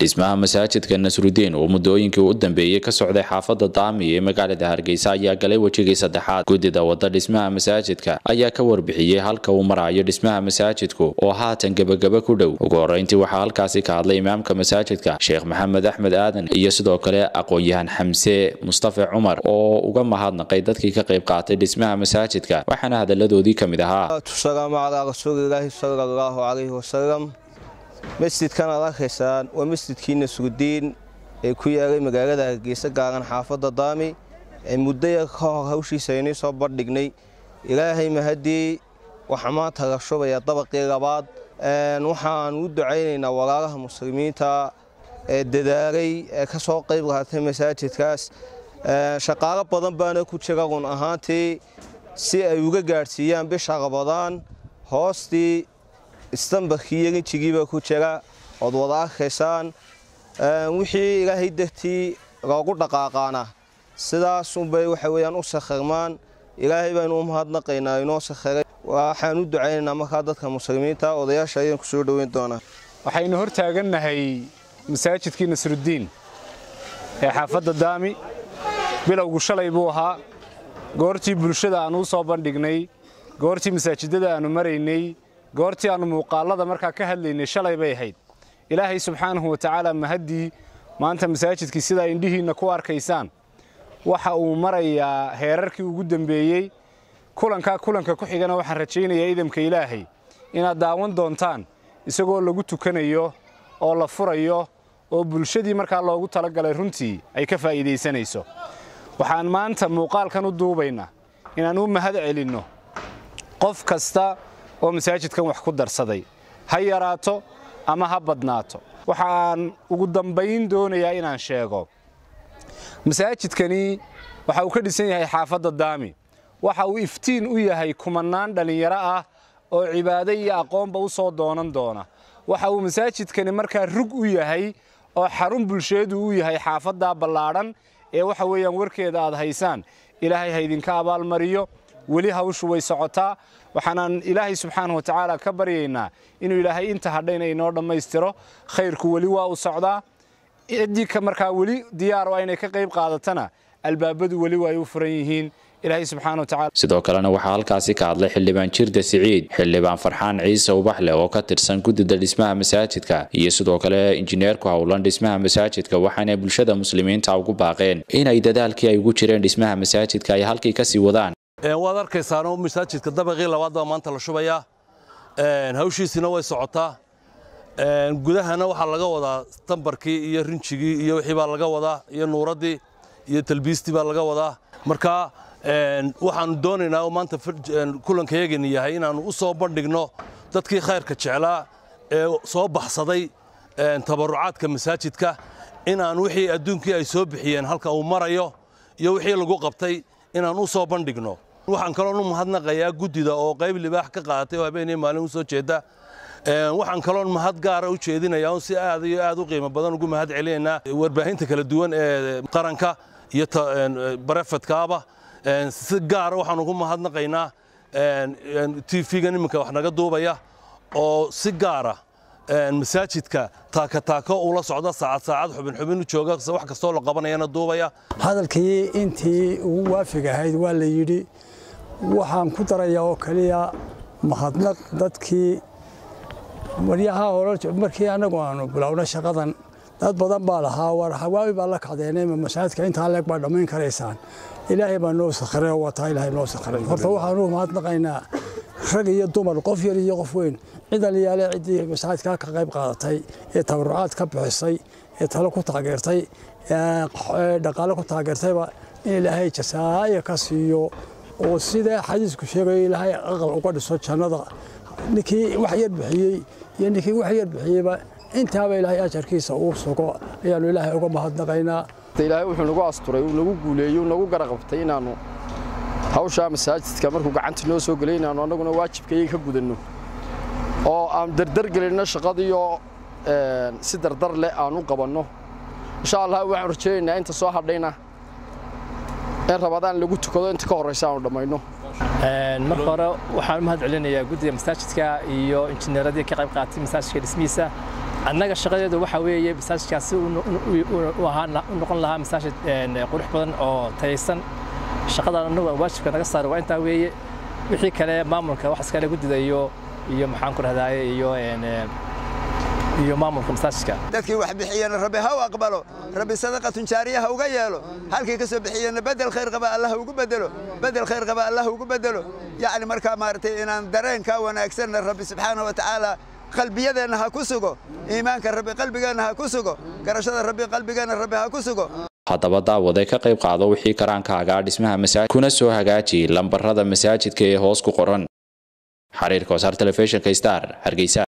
dhismaha masaajidka nasrudiin oo muddooyinkii u dambeeyey ka socday xaafadda daami ee magaalada hargeysa ayaa galay wejigii saddexaad guddida wadda dhismaha masaajidka ayaa ka warbixiyey halka uu marayo dhismaha masaajidku oo haatan gebagaba ku dhow ugu horreyntii waxaa halkaasi ka hadlay imaamka masaajidka sheekh maxamed axmed aadan iyo sidoo kale aqoon-yahan xamse mustafa cumar oo uga mahadnaqay dadkii ka qayb qaatay dhismaha masaajidka waxaana hadalladoodii ka mid ahaa salaamu calaa rasuulilaahi sala allahu calayhi wasalam masjidkan aad arkaysaan waa masjidkii nasrudiin ee ku yaalay magaalada hargeysa gaaran xaafadda daami ee muddaya ka hor hawshiisa aynii soo bandhignay ilaahay mahadii waxaa maanta la shubayaa dabaqii labaad waxaan u ducaynaynaa walaalaha muslimiinta ee dadaalay ee ka soo qayb qaatay masaajidkaas shaqaalo badan baana ku jira run ahaantii si ay uga gaadhsiiyaan bisha rabadaan hoostii istambarkii iyo rinjigiiba ku jira ood wada arkaysaan wixii ilaahay dartii loogu dhaqaaqaana sidaasunbay waxa weyaan u sakhirmaan ilaahay baynu u mahadnaqaynaa inoo sakhiray waxaan u ducaynaynaa markaa dadka muslimiinta odayaasha ayaan ku soo dhoweyn doonaa waxaynu hor taagannahay masaajidkii nasrudiin ee xaafadda daami bilowgu shalay buu ahaa goortii bulshada aan u soo bandhignay goortii masaajidada aannu maraynay goortii aannu muuqaallada markaa ka hadlaynay shalay bay ahayd ilaahay subxaanahu wa tacaala mahaddii maanta masaajidkii sidaa indhihiinna ku arkaysaan waxa uu marayaa heerarkii ugu dembeeyey kulankaa kulanka ku xigana waxaan rajaynayaa idamka ilaahay inaad daawan doontaan isagoo lagu tukanayo oo la furayo oo bulshadii markaa loogu talagalay runtii ay ka faa'iidaysanayso waxaan maanta muuqaalkan u duubaynaa inaan u mahad celinno qof kasta oo masaajidkan wax ku darsaday ha yaraato ama ha badnaato waxaan ugu dambayn doonayaa inaan sheego masaajidkani waxa uu ka dhisan yahay xaafadda daami waxa uu iftiin u yahay kumannaan dhallinyaro ah oo cibaado iyo aqoonba u soo doonan doona waxa uu masaajidkani markaa rug u yahay oo xarun bulsheedu u yahay xaafaddaa ballaadhan ee waxa weeyaan warkeeda aad haysaan ilaahay ha idinka abaalmariyo weli hawshu way socotaa waxaanaan ilaahay subxaanahu wa tacaala ka baryaynaa inuu ilaahay inta hadhayna inoo dhammaystiro khayrku weli waa u socdaa ciddii markaa weli diyaar oo aynay ka qayb qaadatana albaabadu weli waa ay u furan yihiin ilaahay subxaana wa tacaala sidoo kalena waxaa halkaasi ka hadlay xildhibaan jirda siciid xildhibaan farxaan ciise ubaxle oo ka tirsan guddida dhismaha masaajidka iyo sidoo kale injineerku howlan dhismaha masaajidka waxaana bulshada muslimiinta ugu baaqeen inay dadaalkii ay ugu jireen dhismaha masaajidka ay halkii kasii wadaan waad arkaysaanoo masaajidka dabaqii labaad baa maanta la shubayaa hawshiisina way socotaa gudahana waxaa laga wadaa tambarkii iyo rinjigii iyo wixii baa laga wadaa iyo nuuraddii iyo talbiistii baa laga wadaa marka waxaanu doonaynaa oo maanta kulankayagani yahay inaannu u soo bandhigno dadkii khayrka jeclaa ee soo baxsaday tabarucaadka masaajidka inaan wixii adduunkii ay soo bixiyeen halka uu marayo iyo wixii lagu qabtay inaan u soo bandhigno waxaan kaloon u mahadnaqayaa guddida oo qayb libaax ka qaadatay oo habeenii maalin u soo jeeda waxaan kaloon mahad gaara u jeedinayaa si aad iyo aad u qiimo badan ugu mahad celinaynaa warbaahinta kala duwan ee qaranka iyo barefadkaaba si gaara waxaan ugu mahadnaqaynaa tv-gan iminka wax naga duubaya oo si gaara masaajidka taakataako ula socda saacad saacad xubin xubin u jooga wax kastoo la qabanayana duubaya hadalkii intii ugu waafig ahayd waa la yidhi waxaan ku darayaa oo keliya mahadnaq dadkii maryaha hore markii annagu aanu bilowna shaqadan dad badan baa lahaa war hawaawi baa la kacdeenay masaajidka intaa leeg baa dhammayn karaysaan ilaahay baa noo sakhiray oo wataa ilaahay noo sakhiray horta waxaanu mahadnaqaynaa rag iyo dumar qof yar iyo qof weyn cid aliyaale ciddii masaajidkaa ka qayb qaadatay ee tabarucaad ka bixisay ee talo ku taageertay ee dhaqaale ku taageertayba in ilaahay jasaaya ka siiyo oo sida xadiisku sheegayo ilaahay aqal uga dhiso jannada ninkii wax yar bixiyey iyo ninkii wax yar bixiyeyba intaaba ilaahay ajarkiisa uu sugo ayaannu ilaahay uga mahadnaqaynaa ilaahay wuxuu nagu asturay uu nagu guuleeyey uu nagu garaqabtay inaannu hawshaa masaajidka markuu gacanta noo soo gelay inaannu annaguna waajibkayay ka gudanno oo aan dardargelinno shaqadiioo si dardar leh aan u qabanno insha allah waxaan rajaynaynaa inta soo hadhayna in rabadaan lagu tukado inta ka horraysa aanu dhammayno marka hore waxaan u mahad celinayaa guddiga masaajidka iyo injineeradii ka qayb qaatay masaajidka dhismihiisa annaga shaqadeedu waxa weeye masaajidkaasi u noqon lahaa masaajid qurux badan oo tayaysan shaqadan annagu waajibka naga saara waa intaa weeye wixii kale maamulka wax iskale guddida iyo iyo maxaan ku rahdaye iyo iyo maamulka masaajidka dadkii wax bixiyana rabbi ha u aqbalo rabbi sadaqatun jaariya ha uga yeelo halkii ka soo bixiyana bedel khayr qaba allah ugu bedelo bedel khayr qaba allah ugu bedelo yacni markaa maaragtay inaan dareenka wanaagsanna rabbi subxaana wa tacaala qalbiyadeenna ha ku sugo iimaanka rabbi qalbigeenna ha ku sugo garashada rabbi qalbigeenna rabbi ha ku sugo haddaba daawade ka qayb qaado wixii karaankaagaa dhismaha masaajid kuna soo hagaaji lambarada masaajidka ee hoos ku qoran xiriirka wasaar telefishinka star hargeysa